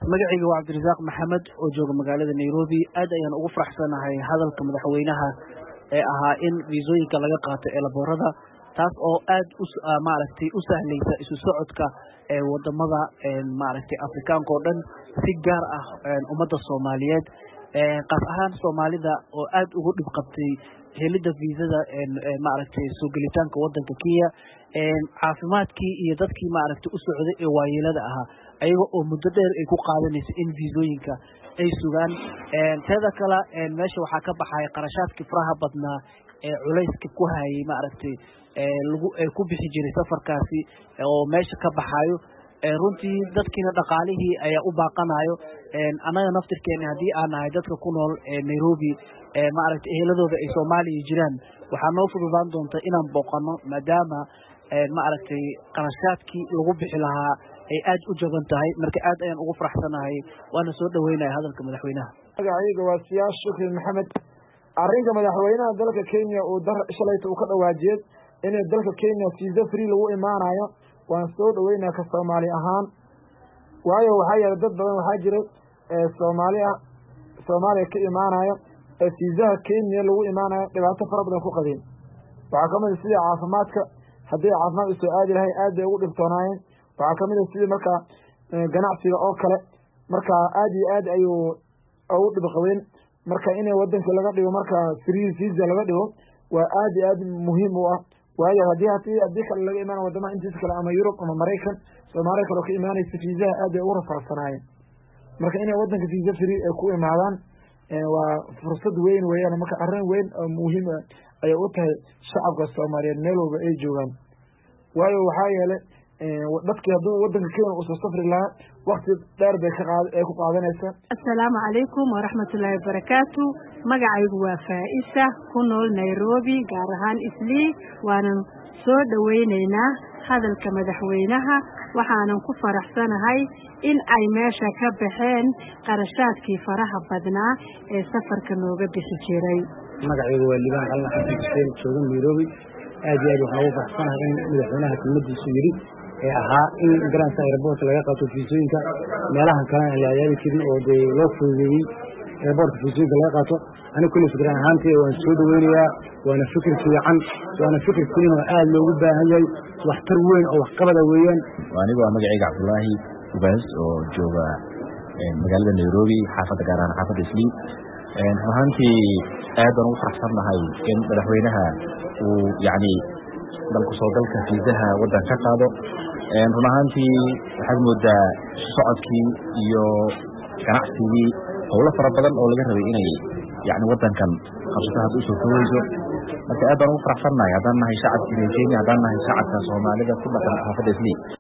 magacayga waa cabdirasaaq maxamed oo jooga magaalada nairobi aad ayaan ugu faraxsanahay hadalka madaxweynaha ee ahaa in viisooyinka laga qaato eelaboorada taas oo aad maaragtay u sahlaysa isu socodka ee wadamada maaragtay afrikaanka oo dhan si gaar ah ummadda soomaaliyeed qaas ahaan soomaalida oo aad ugu dhib qabtay helidda viisada maaragtay soo gelitaanka wadanka kenya caafimaadkii iyo dadkii maaragtay u socday ee waayeelada ahaa ayaga oo muddo dheer ay ku qaadanaysa in viisooyinka ay sugaan teeda kale meesha waxaa ka baxaya qarashaadkii faraha badnaa ee culayska ku hayay maaragtay lagu ku bixi jiray safarkaasi oo meesha ka baxayo runtii dadkiina dhaqaalihii ayaa u baaqanayo annaga naftirkeena haddii aan nahay dadka ku nool nairobi maaragtay eheladooda ay soomaaliya jiraan waxaa noo fududaan doonta inaan booqano maadaama maaragtay qarashaadkii lagu bixi lahaa ay aad u jaban tahay marka aad ayaan ugu faraxsanahay waana soo dhaweynaya hadalka madaxweynaha magacayga waa siyaas shukri maxamed arrinka madaxweynaha dalka kenya uu shalayta uu ka dhawaajiyey inay dalka kenya fiisa free lagu imaanayo waan soo dhaweynaya ka soomaali ahaan waayo waxaa yeelay dad badan waxaa jira soomaali ah soomaaliya ka imaanayo ee fiisaha kenya lagu imaanayo dhibaato fara badan ku qabeen waxaa kamid a sidii caafimaadka haddii caafimaad usoo aadi lahay aad bay ugu dhibtoonaayeen waxaa kamid a sidii markaa ganacsiga oo kale marka aad iyo aad ayuu ugu dhib qabeen marka inay wadanka laga dhigo marka free visa laga dhigo waa aad iyo aad muhiim u ah waayo haddii hadii haddii kale laga imaana wadamaha intiisa kale ama yurub ama maraykan soomaaliya kale oo ka imaanaysa fiisaha aad bay ugu rafarsanaayeen marka inay wadanka fiisa free ay ku imaadaan waa fursad weyn weeyaan marka arrin weyn oo muhiim ayay u tahay shacabka soomaaliyeed meel walba ay joogaan waayo waxaa yeelay dadkii hadduu wadanka kenya usoo safri lahaa wakti dheer bay ay ku qaadanaysaa assalaamu calaykum waraxmatullaahi wabarakaatu magacaygu waa faa-isa ku nool nairobi gaar ahaan islii waanan soo dhoweyneynaa hadalka madaxweynaha waxaanan ku faraxsanahay in ay meesha ka baxeen qarashaadkii faraha badnaa ee safarka nooga bixi jiray magacaygu waa libaan qalna xasan xuseen jooga nairobi aad iyo aad waxaan ugu faraxsanahay in madaxweynaha kelmadiisu yidhi ee ahaa in garansa airboort laga qaato fiisooyinka meelahan kalena aan la adaabi karin oo dee loo fududeeyey airboortka fiisooyinka laga qaato aniga kulli fikran ahaantee waan soo dhaweynayaa waana fikir fiican waana fikir kelin oo aad loogu baahan yahay waxtar weyn oo waxqabada weeyaan anigu waa magacayga cabdullaahi ubaas oo jooga magaalada nairobi xaafadda gaar ahaan xaafadda islii run ahaantii aad baan ugu faraxsannahay in madaxweynaha uu yacni dalku soo dalka fiisaha waddan ka qaado run ahaantii waxaad moodaa socodkii iyo ganacsigii howlo fara badan oo laga rabay inay yani wadankan qabsato hadda usoo koweyso marka aad baan ugu faraxsannahay haddaan nahay shacabka kenya haddaan nahay shacabka soomaalida ku dhaqan xaafadda islii